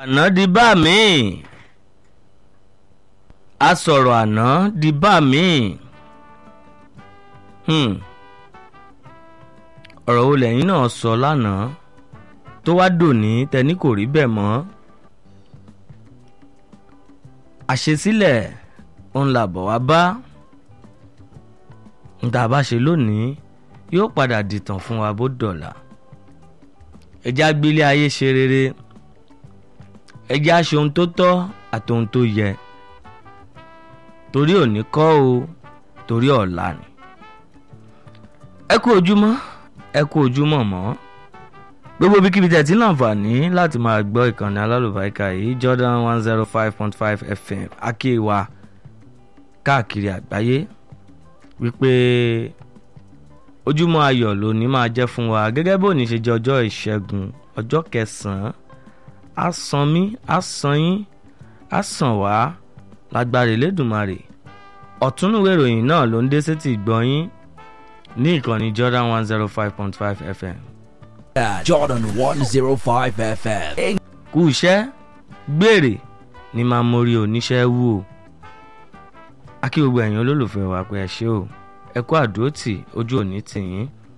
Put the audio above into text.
àná di bá mi a sọ̀rọ̀ àná di bá mi hmm. ọ̀rọ̀ wo lẹ́yìn náà sọ lánàá tó wá dòní tẹni kò rí bẹ́ẹ̀ mọ́ àṣesílẹ̀ òun là bọ̀ wá bá níta bá ṣe lónìí yóò padà dìtàn fún wa bó dọ̀là ẹjẹ́ agbélé ayé ṣe rere ẹjẹ́ aṣe ohun tó tọ́ àti ohun tó yẹ torí òní kọ́ o torí ọ̀la ni ẹ kú ojúmọ́ ẹ kú ojúmọ́ mọ́ gbogbo bíkíbi tẹ̀ tí láǹfààní láti máa gbọ́ ìkànnì alálùbáríkà yìí Jordan one zero five point five FM akéwà káàkiri àgbáyé wípé ojúmọ́ ayọ̀ lónìí máa jẹ́ fún wa gẹ́gẹ́ bó ní ṣe jẹ́ ọjọ́ ìṣẹ́gun ọjọ́ kẹsàn-án á san mí á san yín á sàn wá lágbára Elédùmarè ọ̀túnúwé ìròyìn náà ló ń dé sétí ìgbọ́yín ní ìkànnì Jordan one zero five point five FM. Jordan 105 FM. kú iṣẹ́ gbèrè ní máa mórí oníṣẹ́ wù o akí gbogbo ẹ̀yin olólùfẹ́ wa pé ẹ ṣé o ẹ kú àdúrótì ojú òní tì yín